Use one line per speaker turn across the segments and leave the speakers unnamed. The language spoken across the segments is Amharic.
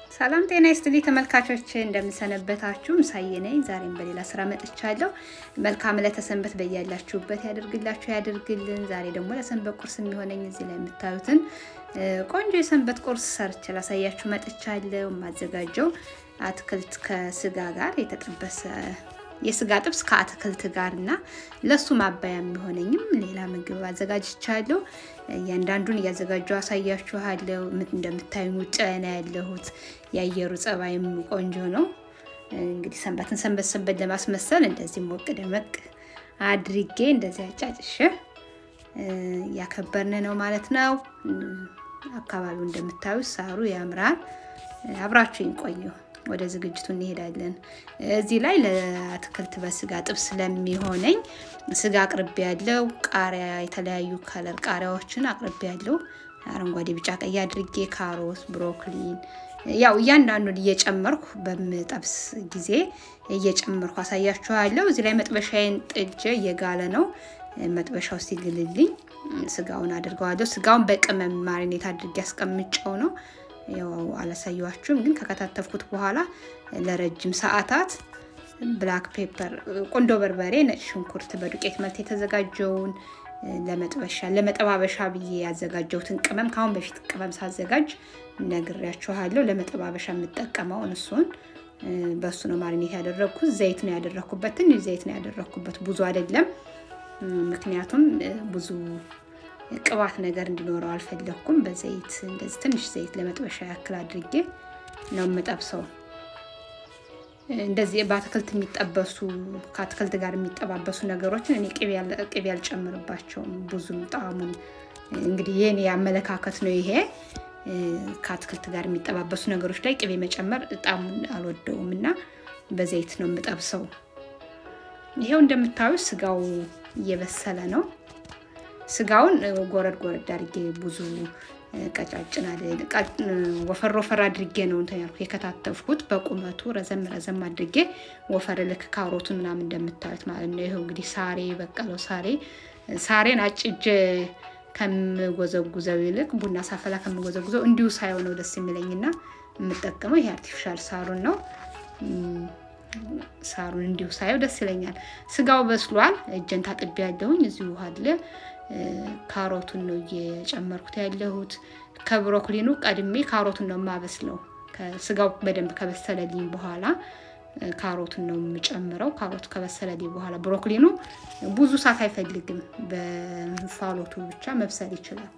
ሰላም ጤና ይስጥልኝ ተመልካቾች፣ እንደምንሰነበታችሁ ምሳዬ ነኝ። ዛሬም በሌላ ስራ መጥቻለሁ። መልካም ለተሰንበት በያላችሁበት ያደርግላችሁ ያደርግልን። ዛሬ ደግሞ ለሰንበት ቁርስ የሚሆነኝ እዚህ ላይ የምታዩትን ቆንጆ የሰንበት ቁርስ ሰርቼ ላሳያችሁ መጥቻለሁ። የማዘጋጀው አትክልት ከስጋ ጋር የተጠበሰ የስጋ ጥብስ ከአትክልት ጋር እና ለሱ ማባያ የሚሆነኝም ሌላ ምግብ አዘጋጅቻለሁ። እያንዳንዱን እያዘጋጀው አሳያችኋለሁ። እንደምታዩ ውጭ ላይ ነው ያለሁት። የአየሩ ጸባይም ቆንጆ ነው። እንግዲህ ሰንበትን ሰንበት ሰንበት ለማስመሰል እንደዚህ ሞቅ ደመቅ አድርጌ እንደዚህ አጫጭሽ እያከበርን ነው ማለት ነው። አካባቢው እንደምታዩ ሳሩ ያምራል። አብራችሁ ይቆዩ። ወደ ዝግጅቱ እንሄዳለን። እዚህ ላይ ለአትክልት በስጋ ጥብስ ስለሚሆነኝ ስጋ አቅርቤ ያለው ቃሪያ፣ የተለያዩ ከለር ቃሪያዎችን አቅርቤ ያለው አረንጓዴ፣ ቢጫ፣ ቀይ አድርጌ ካሮት፣ ብሮኮሊን ያው እያንዳንዱን እየጨመርኩ በምጠብስ ጊዜ እየጨመርኩ አሳያችኋለሁ። እዚህ ላይ መጥበሻዬን ጥጄ እየጋለ ነው። መጥበሻው ሲግልልኝ ስጋውን አድርገዋለሁ። ስጋውን በቅመም ማሪኔት አድርጌ አስቀምጨው ነው ያው አላሳየዋችሁም፣ ግን ከከታተፍኩት በኋላ ለረጅም ሰዓታት ብላክ ፔፐር፣ ቁንዶ በርበሬ፣ ነጭ ሽንኩርት በዱቄት መልክ የተዘጋጀውን ለመጥበሻ ለመጠባበሻ ብዬ ያዘጋጀሁትን ቅመም ከአሁን በፊት ቅመም ሳዘጋጅ ነግሬያችኋለሁ። ለመጠባበሻ የምጠቀመውን እሱን በእሱ ነው ማሪኔት ያደረግኩት። ዘይት ነው ያደረግኩበት፣ ትንሽ ዘይት ነው ያደረግኩበት፣ ብዙ አይደለም። ምክንያቱም ብዙ ቅባት ነገር እንዲኖረው አልፈለግኩም። በዘይት እንደዚህ ትንሽ ዘይት ለመጥበሻ ያክል አድርጌ ነው የምጠብሰው። እንደዚህ በአትክልት የሚጠበሱ ከአትክልት ጋር የሚጠባበሱ ነገሮችን እኔ ቅቤ አልጨምርባቸውም ብዙም ጣዕሙን እንግዲህ የኔ አመለካከት ነው ይሄ። ከአትክልት ጋር የሚጠባበሱ ነገሮች ላይ ቅቤ መጨመር ጣዕሙን አልወደውም እና በዘይት ነው የምጠብሰው። ይሄው እንደምታዩ ስጋው እየበሰለ ነው። ስጋውን ጎረድ ጎረድ አድርጌ ብዙ ቀጫጭን ወፈር ወፈር አድርጌ ነው እንትን ያልኩ የከታተፍኩት። በቁመቱ ረዘም ረዘም አድርጌ ወፈር ልክ ካሮቱን ምናምን እንደምታዩት ማለት ነው። ይኸው እንግዲህ ሳሬ በቀለው ሳሬ ሳሬን አጭጄ ከምጎዘጉዘው ይልቅ ቡና ሳፈላ ከምጎዘጉዘው እንዲሁ ሳይሆነው ደስ የሚለኝና የምጠቀመው ይሄ አርቲፊሻል ሳሩን ነው። ሳሩን እንዲሁ ሳየው ደስ ይለኛል። ስጋው በስሏል። እጀን ታጥቤ ያለሁኝ እዚሁ ውሃ አለ። ካሮቱን ነው እየጨመርኩት ያለሁት። ከብሮኮሊኑ ቀድሜ ካሮቱን ነው የማበስለው። ስጋው በደንብ ከበሰለልኝ በኋላ ካሮቱን ነው የምጨምረው። ካሮቱ ከበሰለልኝ በኋላ ብሮኮሊኑ ብዙ እሳት አይፈልግም። በእንፋሎቱ ብቻ መብሰል ይችላል።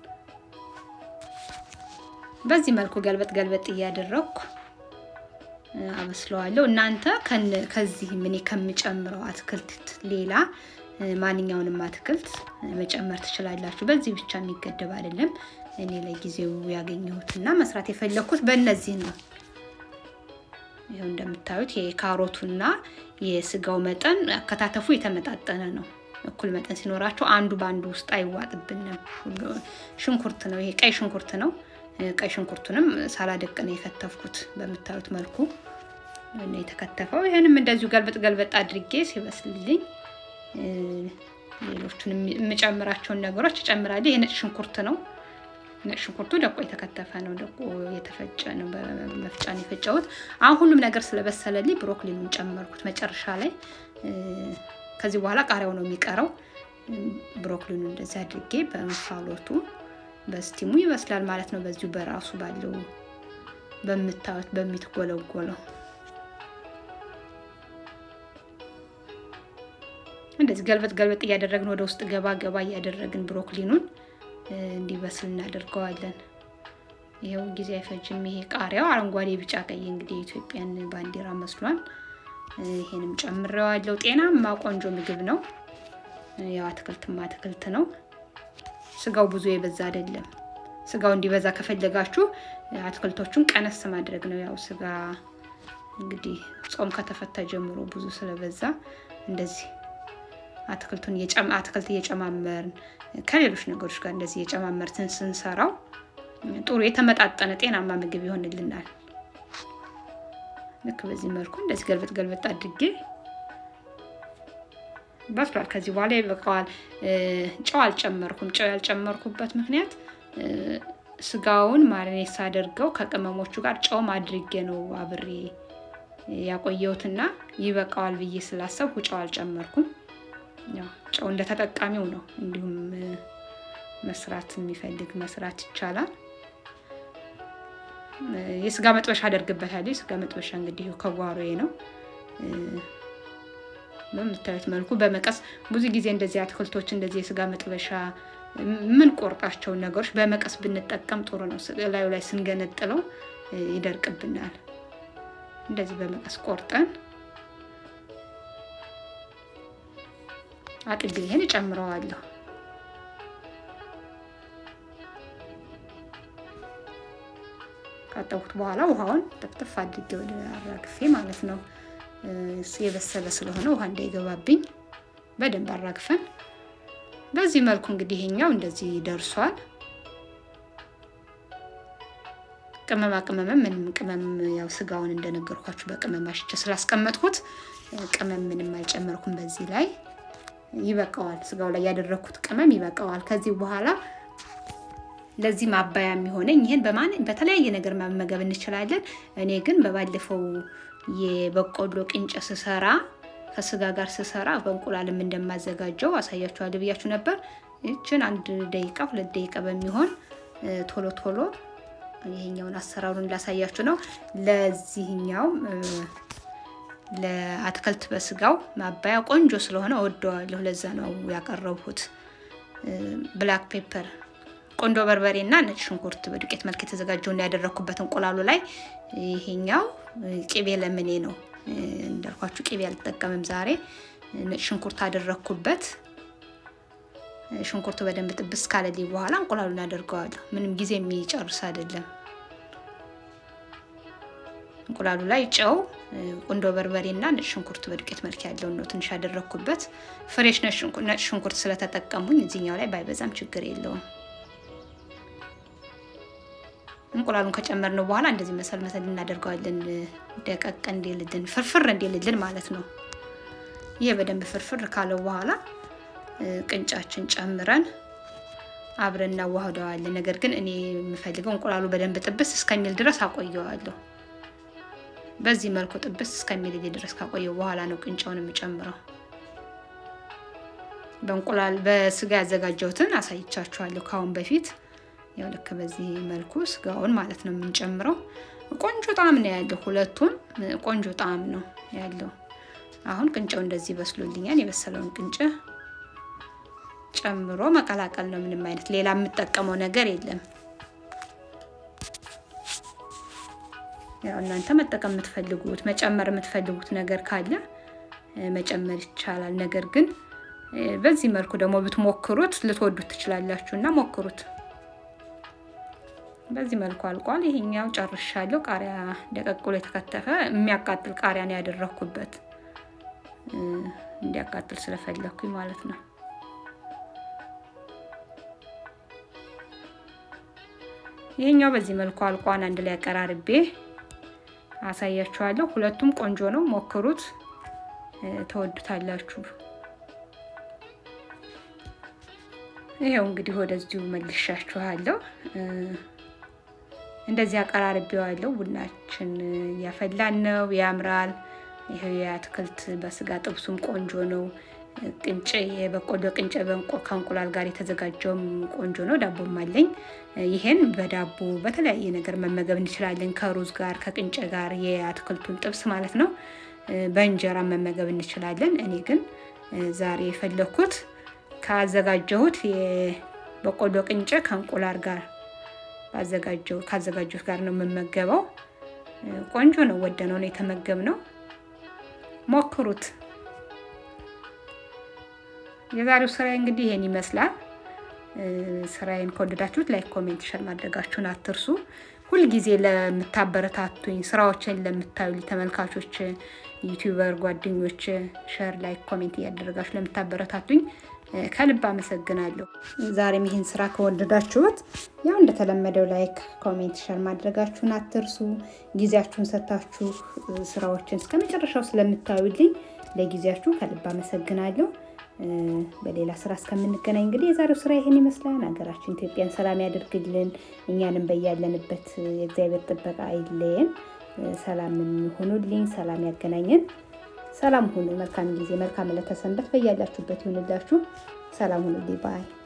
በዚህ መልኩ ገልበጥ ገልበጥ እያደረግኩ አበስለዋለሁ። እናንተ ከዚህ እኔ ከምጨምረው አትክልት ሌላ ማንኛውንም አትክልት መጨመር ትችላላችሁ። በዚህ ብቻ የሚገደብ አይደለም። እኔ ለጊዜው ያገኘሁትና መስራት የፈለኩት በእነዚህ ነው። ይኸው እንደምታዩት የካሮቱና የስጋው መጠን አከታተፉ የተመጣጠነ ነው። እኩል መጠን ሲኖራቸው አንዱ በአንዱ ውስጥ አይዋጥብንም። ሽንኩርት ነው ይሄ ቀይ ሽንኩርት ነው። ቀይ ሽንኩርቱንም ሳላደቅ ነው የከተፍኩት። በምታዩት መልኩ ነው የተከተፈው። ይህንም እንደዚሁ ገልበጥ ገልበጥ አድርጌ ሲበስልልኝ ሌሎቹን የምጨምራቸውን ነገሮች እጨምራለሁ። ይሄ ነጭ ሽንኩርት ነው። ነጭ ሽንኩርቱ ደቆ የተከተፈ ነው። ደቆ የተፈጨ ነው። በመፍጫ ነው የፈጨሁት። አሁን ሁሉም ነገር ስለበሰለልኝ ብሮኮሊኑን ጨመርኩት መጨረሻ ላይ። ከዚህ በኋላ ቃሪያው ነው የሚቀረው። ብሮኮሊኑ እንደዚህ አድርጌ በእንፋሎቱ በስቲሙ ይበስላል ማለት ነው። በዚሁ በራሱ ባለው በምታዩት በሚትጎለጎለው እንደዚህ ገልበጥ ገልበጥ እያደረግን ወደ ውስጥ ገባ ገባ እያደረግን ብሮኮሊኑን እንዲበስል እናደርገዋለን። ይኸው ጊዜ አይፈጅም። ይሄ ቃሪያው አረንጓዴ፣ ቢጫ፣ ቀይ እንግዲህ የኢትዮጵያን ባንዲራ መስሏል። ይሄንም ጨምሬዋለሁ። ጤናማ ቆንጆ ምግብ ነው። ያው አትክልትማ አትክልት ነው። ስጋው ብዙ የበዛ አይደለም። ስጋው እንዲበዛ ከፈለጋችሁ አትክልቶቹን ቀነስ ማድረግ ነው። ያው ስጋ እንግዲህ ጾም ከተፈታ ጀምሮ ብዙ ስለበዛ እንደዚህ አትክልቱን አትክልት እየጨማመርን ከሌሎች ነገሮች ጋር እንደዚህ እየጨማመርትን ስንሰራው ጥሩ የተመጣጠነ ጤናማ ምግብ ይሆንልናል። ልክ በዚህ መልኩ እንደዚህ ገልበጥ ገልበጥ አድርጌ በስሏል። ከዚህ በኋላ ይበቃዋል። ጨው አልጨመርኩም። ጨው ያልጨመርኩበት ምክንያት ስጋውን ማሪኔት ሳደርገው ከቅመሞቹ ጋር ጨውም አድርጌ ነው አብሬ ያቆየሁትና ይበቃዋል ብዬ ስላሰብኩ ጨው አልጨመርኩም። ያው ጨው እንደ ተጠቃሚው ነው። እንዲሁም መስራት የሚፈልግ መስራት ይቻላል። የስጋ መጥበሻ አደርግበታለሁ። የስጋ መጥበሻ እንግዲህ ከጓሮዬ ነው። በምታዩት መልኩ በመቀስ ብዙ ጊዜ እንደዚህ አትክልቶች እንደዚህ የስጋ መጥበሻ ምን ቆርጣቸውን ነገሮች በመቀስ ብንጠቀም ጥሩ ነው። ላዩ ላይ ስንገነጥለው ይደርቅብናል። እንደዚህ በመቀስ ቆርጠን አጥቤ ይሄን እጨምረዋለሁ። ካጠቡት በኋላ ውሃውን ጥፍጥፍ አድርጌ ወደ አራግፌ ማለት ነው። የበሰለ ስለሆነ ውሃ እንዳይገባብኝ በደንብ አራግፈን በዚህ መልኩ እንግዲህ ይሄኛው እንደዚህ ደርሷል። ቅመማ ቅመምም ምንም ቅመም ያው ስጋውን እንደነገርኳችሁ በቅመም አሽቼ ስላስቀመጥኩት ቅመም ምንም አልጨመርኩም። በዚህ ላይ ይበቃዋል። ስጋው ላይ ያደረግኩት ቅመም ይበቃዋል። ከዚህ በኋላ ለዚህ ማባያ የሚሆነኝ ይህን በማን በተለያየ ነገር መመገብ እንችላለን። እኔ ግን በባለፈው የበቆሎ ቅንጨ ስሰራ ከስጋ ጋር ስሰራ በእንቁላልም እንደማዘጋጀው አሳያችኋለሁ ብያችሁ ነበር። ይችን አንድ ደቂቃ ሁለት ደቂቃ በሚሆን ቶሎ ቶሎ ይሄኛውን አሰራሩን ላሳያችሁ ነው። ለዚህኛው ለአትክልት በስጋው ማባያ ቆንጆ ስለሆነ ወደዋለሁ። ለዛ ነው ያቀረብኩት። ብላክ ፔፐር ቆንጆ በርበሬ እና ነጭ ሽንኩርት በዱቄት መልክ የተዘጋጀውን ያደረግኩበት እንቁላሉ ላይ ይሄኛው ቅቤ ለምኔ ነው እንዳልኳችሁ ቅቤ አልጠቀምም ዛሬ። ነጭ ሽንኩርት አደረግኩበት። ሽንኩርቱ በደንብ ጥብስ ካለልኝ በኋላ እንቁላሉን አደርገዋለሁ። ምንም ጊዜ የሚጨርስ አይደለም። እንቁላሉ ላይ ጨው፣ ቁንዶ በርበሬ እና ነጭ ሽንኩርት በዱቄት መልክ ያለውን ነው ትንሽ ያደረግኩበት። ፍሬሽ ነጭ ሽንኩርት ስለተጠቀሙኝ እዚህኛው ላይ ባይበዛም ችግር የለውም። እንቁላሉን ከጨመርነው በኋላ እንደዚህ መሰል መሰል እናደርገዋለን። ደቀቅ እንዲልልን ፍርፍር እንዲልልን ማለት ነው። ይሄ በደንብ ፍርፍር ካለው በኋላ ቅንጫችን ጨምረን አብረን እናዋህደዋለን። ነገር ግን እኔ የምፈልገው እንቁላሉ በደንብ ጥብስ እስከሚል ድረስ አቆየዋለሁ። በዚህ መልኩ ጥብስ እስከሚል ድረስ ካቆየው በኋላ ነው ቅንጫውን የምጨምረው። በእንቁላል በስጋ ያዘጋጀሁትን አሳይቻችኋለሁ ከአሁን በፊት ያው ልክ በዚህ መልኩ ስጋውን ማለት ነው የምንጨምረው። ቆንጆ ጣዕም ነው ያለው። ሁለቱም ቆንጆ ጣዕም ነው ያለው። አሁን ቅንጨው እንደዚህ በስሎልኛል። የበሰለውን ቅንጨ ጨምሮ መቀላቀል ነው። ምንም አይነት ሌላ የምጠቀመው ነገር የለም። ያው እናንተ መጠቀም የምትፈልጉት መጨመር የምትፈልጉት ነገር ካለ መጨመር ይቻላል። ነገር ግን በዚህ መልኩ ደግሞ ብትሞክሩት ልትወዱት ትችላላችሁ እና ሞክሩት። በዚህ መልኩ አልቋል። ይሄኛው ጨርሻለሁ። ቃሪያ ደቀቅ ብሎ የተከተፈ የሚያቃጥል ቃሪያ ነው ያደረኩበት፣ እንዲያቃጥል ስለፈለኩኝ ማለት ነው። ይሄኛው በዚህ መልኩ አልቋን አንድ ላይ አቀራርቤ አሳያችኋለሁ። ሁለቱም ቆንጆ ነው፣ ሞክሩት፣ ተወዱታላችሁ። ይሄው እንግዲህ ወደዚሁ መልሻችኋለሁ። እንደዚህ አቀራርቤዋለሁ። ቡናችን ያፈላን ነው፣ ያምራል። ይሄው የአትክልት በስጋ ጥብሱም ቆንጆ ነው። ቅንጭ የበቆሎ ቅንጭ ከእንቁላል ጋር የተዘጋጀውም ቆንጆ ነው። ዳቦም አለኝ። ይሄን በዳቦ በተለያየ ነገር መመገብ እንችላለን። ከሩዝ ጋር፣ ከቅንጭ ጋር የአትክልቱን ጥብስ ማለት ነው። በእንጀራ መመገብ እንችላለን። እኔ ግን ዛሬ የፈለኩት ካዘጋጀሁት የበቆሎ ቅንጭ ከእንቁላል ጋር ባዘጋጀው ካዘጋጀሁት ጋር ነው የምመገበው። ቆንጆ ነው። ወደነው ነው የተመገብነው። ሞክሩት። የዛሬው ስራዬ እንግዲህ ይሄን ይመስላል። ስራዬን ከወደዳችሁት ላይክ፣ ኮሜንት፣ ሸር ማድረጋችሁን አትርሱ። ሁልጊዜ ለምታበረታቱኝ ስራዎችን ለምታዩ ተመልካቾች፣ ዩቲዩበር ጓደኞች ሸር፣ ላይክ፣ ኮሜንት እያደረጋችሁ ለምታበረታቱኝ ከልብ አመሰግናለሁ። ዛሬም ይህን ስራ ከወደዳችሁት ያው እንደተለመደው ላይክ፣ ኮሜንት፣ ሸር ማድረጋችሁን አትርሱ። ጊዜያችሁን ሰጥታችሁ ስራዎችን እስከ መጨረሻው ስለምታዩልኝ ለጊዜያችሁ ከልብ አመሰግናለሁ። በሌላ ስራ እስከምንገናኝ እንግዲህ የዛሬው ስራ ይህን ይመስላል። ሀገራችን ኢትዮጵያን ሰላም ያደርግልን፣ እኛንም በያለንበት የእግዚአብሔር ጥበቃ አይለየን። ሰላም ሁኑልኝ፣ ሰላም ያገናኘን። ሰላም ሁኑ። መልካም ጊዜ፣ መልካም ዕለተ ሰንበት በያላችሁበት ይሁንላችሁ። ሰላም ሁኑልኝ ባይ